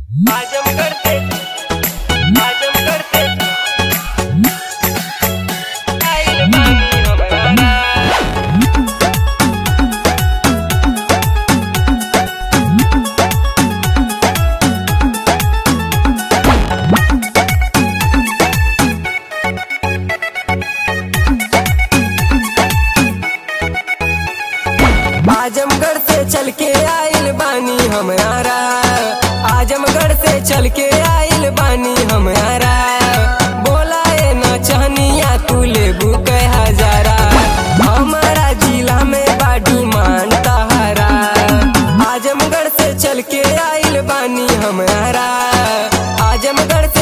आजमगढ़ से आजमगढ़ से आइल बानी हमरा आजमगढ़ से चल के आइल बानी हमारा आजमगढ़ से चल के आइल बानी हमारा बोला ए न चहनिया तू लेबू कै हजारा हमारा जिला में बाडी मान तहारा आजमगढ़ से चल के आइल बानी हमारा आजमगढ़